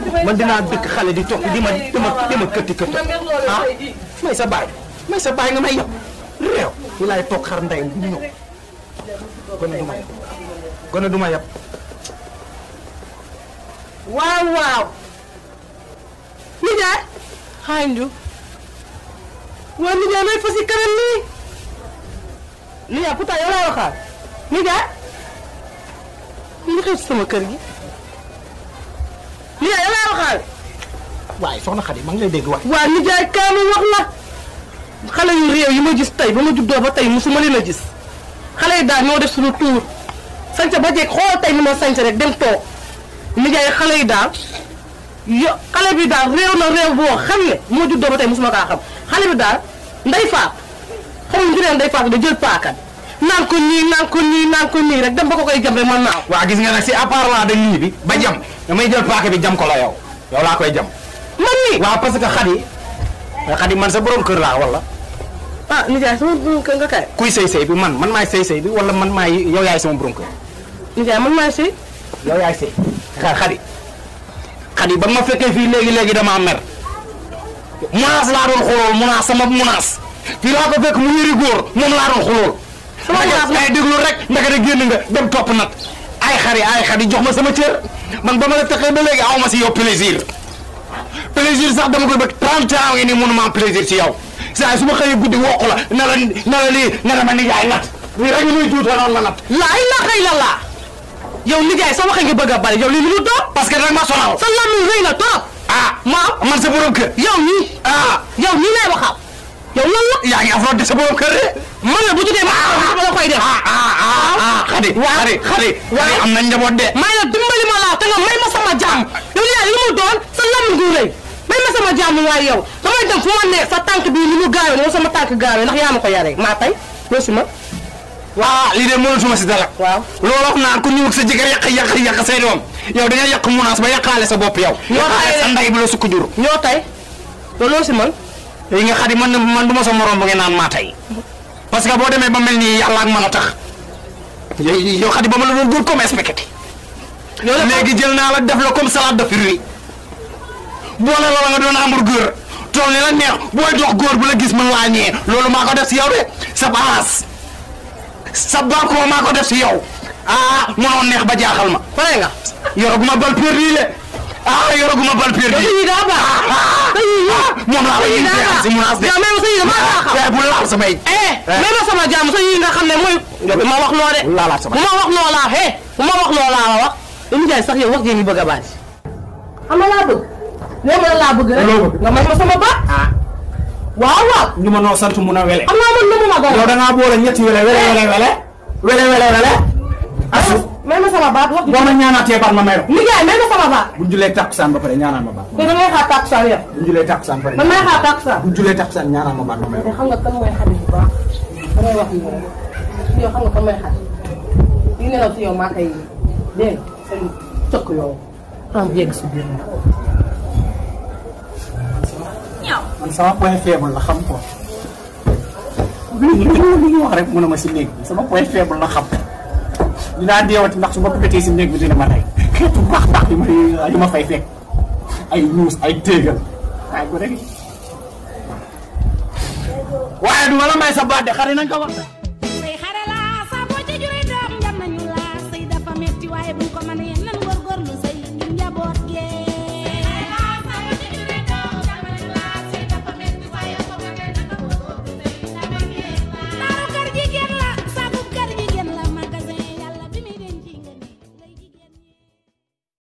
man dinaa dëkk xale di topp di ma di ma di ma këtti këtti ah may sa baay may sa baay nga may yab réew ñu laay toog xar ndeyam bu ñëw gone du ma yab gone du ma yab waaw waaw nijaay Xanju waa nijaay may fas yi kanam nii nijaay pourtant yow laa waxaat nijaay li xew ci sama kër gi nijaay yow laa waxaat waaye soxna Xadi maa ngi lay dégg wax waa nijaay kaamu wax la xale yu réew yi ma gis tey ba ma juddoo ba tey musuma leen a gis xale yi daal ñoo def suñu tuur sañca ba jeeg xool tey ni ma sañca rek dem toog nijaay xale yi daal yo xale bi daal réew na réew boo xam ne moo juddoo ba tey musuma kaa xam xale bi daal nday faat xamul ngi neen nday faat da jël paakan naan ko nii naan ko nii naan ko nii rek dem ba ko koy jam rek man naaw waa gis nga nag si à part là de lii bi ba jam damay jël paaka bi jam ko la yow yow laa koy jam man nii waaw parce que Xadi Xadi man sa borom kër laa wala ah nijaay sama borom kër nga kay kuy sëy sëy bi man man maay sëy sëy bi wala man maay yow yaay sama borom kër nijaay man maa si yow yaay sëy xa Xadi Xadi ba nga ma fekkee fii léegi léegi damaa mer munaas laa doon xoolool munaas sama munaas fii laa ko fekk mu yëri góor moom laa doon xoolool sama munaas ngay déglu rek ndaka de génn nga dem topp nag ay xari ay xadi jox ma sama cër man ba ma la taxee ba léegi aw ma si yow plaisir plaisir sax dama koy bëgg 30 ans ngi nii mënuma am plaisir ci yow saa su ma xëyee guddi wokk la na la na la lii na la ma nijaay nat lii rek muy tuuta noonu la nat laa ilaha illallah yow nijaay sa waxe nga bëgg a bari yow lii lu mu doon parce que nag ma sonal sa làmmiñ rëy na trop ah maam man sa borom kër yow nii ah yow nii lay waxal yow lan la yaa ngi affronté sa borom kër de man la bu tuddee ma ma la koy def ah ah ah ah xadi waaw xadi xadi xadi am na njaboot de may la dimbali ma laa te nga may ma sama jàmm yow nijaay li mu doon sa làmmiñ gu rëy may ma sama jàmm waaye yow damay dem fu ma ne sa tànk bii ni mu gaawee noonu sama tànk gaawee ndax yaa ma ko yaree maa tey loo si ma waaw lii de mënatuma si dara waaw loolu wax naan ku ñëw ak sa jëkkër yàq yàq yàq say doom yow da nga yàq munaas ba yàqaale sa bopp yow Ñoo yàqaale tey sa de. ndey bi la sukk jur ñoo tey loolu loo si man yi nga xadi man man du ma sa morom bu ngeen naan maa tey parce que boo demee ba mel nii yàlla ak mën a tax yow yow xadi ba ma la doon góor comme spaghetti yow la léegi jël naa la def la comme salade de fruits boole la nga doon hamburger tool ni la neex booy dox góor bu la gis mën laa ñee loolu maa ko def si yow de sa balance sa balcon maa ko def si yow ah mënoon neex ba jaaxal ma pare nga yoraguma bal perdu le ah yoraguma bal perdu yow yi daa baax sa yi ah moom laa la yi ñuy daa baax si munaas de yow même sa yi dama laa xam eh bu laal samay eh même ma sama jàmm sa yi nga xam ne mooy bu ma wax loo de bu laalaat sama bu ma wax loo laa he bu ma wax loo laa la wax yow nijaay sax yow wax jee ngi bëgg a baati xam nga laa bëgg léegi ma laa bëgg rek Loo bëgg? nga may ma sama baat ah waaw waaw ñu ma noo sant mun a wele xam naa man nu mu ma yow dara da ngaa boole ñetti wele wele wele wele wele wele wele asu may ma sama baat wax boo ma ñaanaatee baat ma may la nijaay may ma sama baat bu ñu julee takkusaan ba pare ñaanal ma baat te da ngay xaar takkusaan yow bu ñu julee takkusaan ba pare man may xaar takkusaan bu ñu julee takkusaan ñaanal ma baat ma may te la xam nga kan mooy xarit bu baax damay wax nii rek yow xam nga kan mooy xarit li nelaw ci yow maa koy dégg nga seen cëkk yow xam yegg si biir man sama point faible la xam ko li li ñu wax rek mën na ma si néeg bi sama point faible la xam dinaa deewati ndax su ma pétee si néeg bi dina ma rey xeetu baax baax yi ma yi ma fay fekk ay ñuus ay téegal ay gu rek waaye du ma la may sa baat de xari nañ ko wax